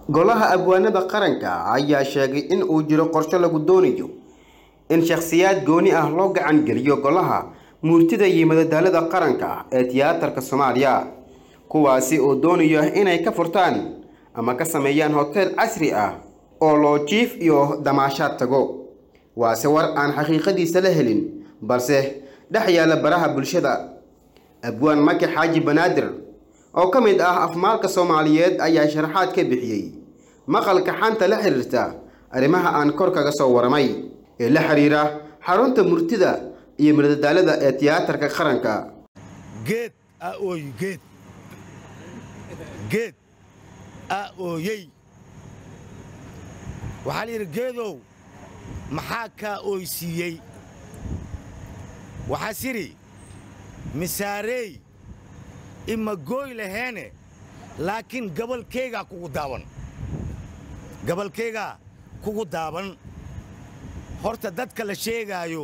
golaha abwaanada qaranka ayaa sheegay in uu jiro qorshe lagu doonayo in shakhsiyaad gooni ah loo gacan geliyo golaha muurtida iyo madadaalada qaranka ee tiyaatarka soomaaliya kuwaasi oo doonaya inay ka furtaan ama ka sameeyaan hoteel casri ah oo loo jiif iyo damaashaad tago waase war aan xaqiiqadiisa la helin balse dhex yaalla baraha bulshada abwaan maki xaaji banaadir oo ka mid ah afmaalka soomaaliyeed ayaa sharaxaad ka bixiyey maqalka xanta la xiriirta arrimaha aan kor kaga soo waramay ee la xiriira xarunta murtida iyo madadaalada ee tiyaatarka qaranka geed a ooyi geed geed a ooyey waxaa la yidhi geedow maxaa kaa ooysiiyey waxaas yidhi misaareey ima gooy laheene laakiin gabalkaygaa kugu daaban gabalkaygaa kugu daaban horta dadka la sheegaayo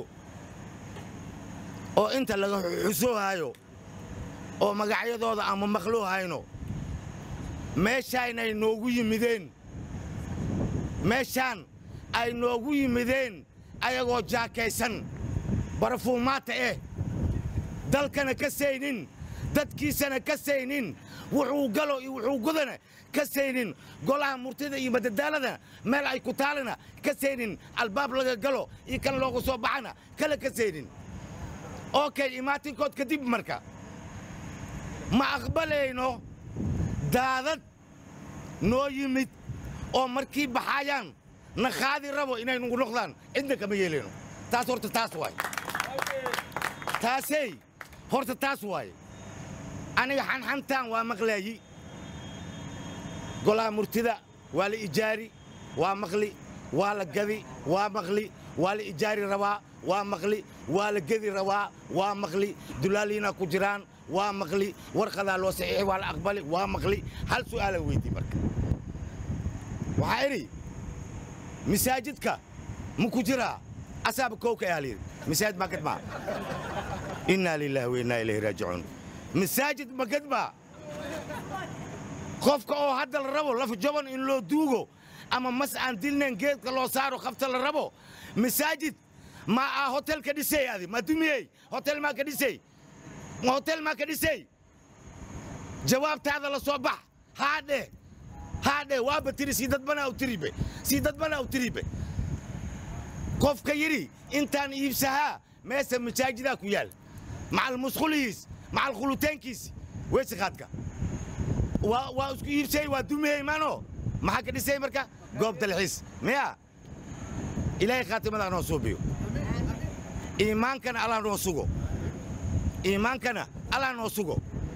oo inta laga xusoohaayo oo magacyadooda ama maqluuhayno meeshaan ay noogu yimideen meeshaan ay noogu yimideen ayagoo jaakaysan barafuumaata eh dalkana ka saynin dadkiisana ka saynin wuxuu galo iyo wuxuu gudana ka saynin golaha murtida iyo madadaalada meel ay ku taalana ka saynin albaab laga galo iyo kan loogu soo baxana kale ka saynin okay imaatinkood kadib marka ma aqbalayno daadad noo yimid oo markii baxaayaan na qaadi rabo inay nugu noqdaan cidna kama yeelayno taas horta taas waay taasey horta taas waaye aniga xanxantaan waa maqlaayi golaha murtida waa la ijaari waa maqli waa la gadi waa maqli waa la ijaari rabaa waa maqli waa la gedi rabaa waa maqli dulaaliina ku jiraan waa maqli warqadaa loo saxiixi waa la aqbali waa maqli hal su'aalan weydii marka waxaa idhi masaajidka ma ku jiraa asaaba kowka ayaa layidhi masaajid ma gadmaa innaa lilaahi wa innaa ilayhi raajicuun masaajid ma gadmaa qofka oo hadda la rabo laf jaban in loo duugo ama mas aan dilnayn geedka loo saaro qafta la rabo masaajid ma aa hotel ka dhisay adi ma dumiyey hotel maa ka dhisay ma hotel maa ka dhisay jawaabtaada la soo bax haadhe haadhe waaba tiri sii dadbana u tiribe sii dadbana u tiribe qofka yidhi intaan iibsahaa meesa masaajidaa ku yaal macal musqulihiis macal khulutaankiis weysikaadka waa isku iibsay waa dumiyey maano maxaa ka dhisay marka goob dalxiis miya ilaahay khaatimada noo suubiyo iimaankana allah noo sugo iimaankana allah noo sugo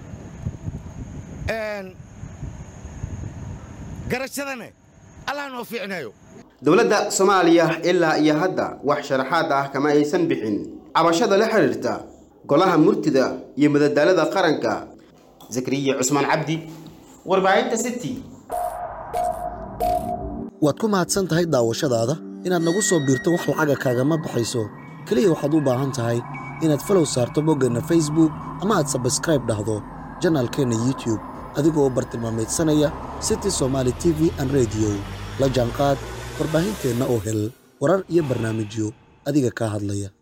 garashadana allah noo fiicnayo dowladda soomaaliya ilaa iyo hadda wax sharaxaad ah kama aysan bixin cabashada la xiriirta golaha murtida iyo madadaalada qaranka zakariya cusmaan cabdi warbaahinta city waad ku mahadsan tahay daawashadaada inaad nagu soo biirto wax lacaga kaagama baxayso keliya waxaad u baahan tahay inaad falow saarto boggeenna facebook ama aad sabskraib dhahdo janaalkeenna youtube adigoo bartilmaamaydsanaya city somaali t v an rediyo la jaanqaad warbaahinteenna oo hel warar iyo barnaamijyo adiga kaa hadlaya